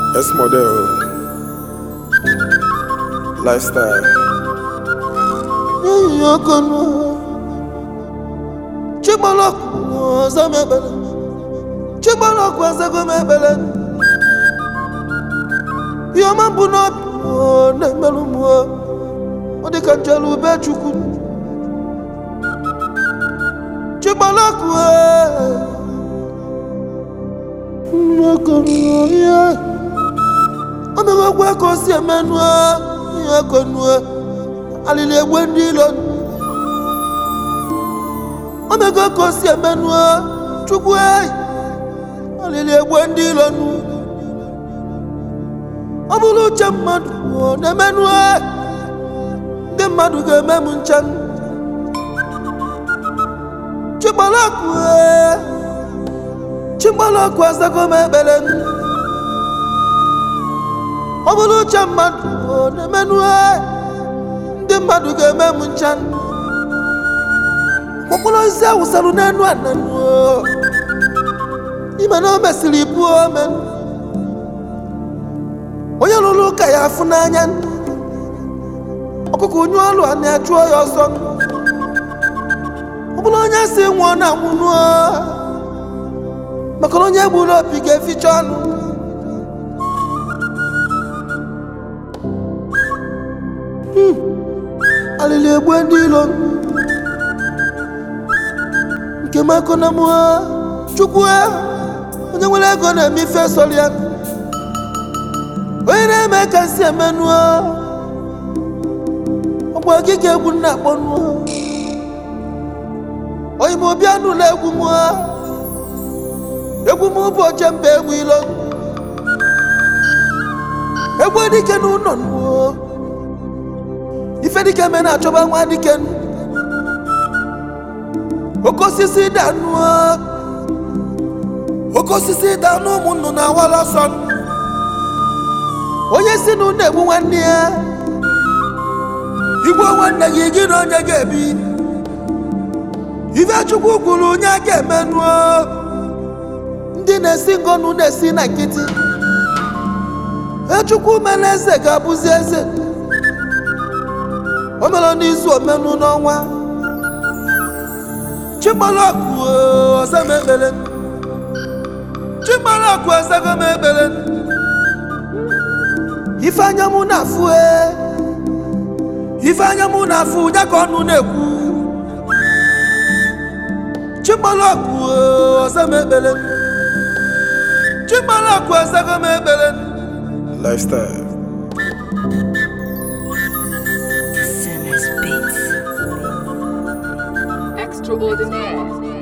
S model lifestyle. Yokonu Chigbalọkụ ọzọ m ekpere Chigbalọkụ ọzọgo m ekpere Ihe ọma mbụ n'obi ọ na-emerụ m ọ Ọ dị ka njelu ube Chukwu Chigbalọkụ Yokonu ihe O mere okwu ka o si emenụ ihe konu alili egbe ndị ilo omego ka o si emenụ chukwu eyi alili egbe ndị ilo nu ọ bụrụ uche mmadụ ọ na-emenụ ndị mmadụ ga-eme m nche chigbalọkụ chigbalọkụ azago m ekpere ọ bụrụ uche mmadụ ọ na-emenụ ndị mmadụ ga-eme m ncha mkpụrụ osisi awụsarụ n'enu ananụ ime na o mesịrị ibu ome onye lụrụ ụka ya afụ n'anya ọkụkọ onye ọlụ a na-achụọ ya ọsọ ọ bụrụ onye si nwụọ na nwụnụ maka na onye gburu opi ga-eficha ọnụ alili egbe ndị ilo nke m akọ na mụ chukwu onye nwere ego na-eme ife sọrọ ya onye na-eme ka si emenụ ọgba ogige egwu nna akpọnụ onye m obi anụla egwu m egwu m bụ oche mba egwu ilo egwu dike n'ụlọ nụ ife dike me na-achọba nwa dike oke osisi danụ oke osisi danụ ụmụnnụ na awala ọsọ onye si na ụnụ egbu nwanne ya igwe nwanne gị gị na onye ga-ebi ife chukwu kwuru onye ga-emenụ ndị na-esi ngọnụ na-esi na nkịtị echukwu mere eze ga-abụzi eze o mere n'izu omenụ n'ọnwa chigbalọkụ ọzọ m ekpere chigbalọkụ ọzọgo m ekpere ife anya mụ na-afụ ife anya mụ na-afụ ya ka ọnụ na-ekwu chigbalọkụ ọzọ m ekpere chigbalọkụ ọzọgo m ekpere Lifestyle. Sinners Beats. Extraordinaire.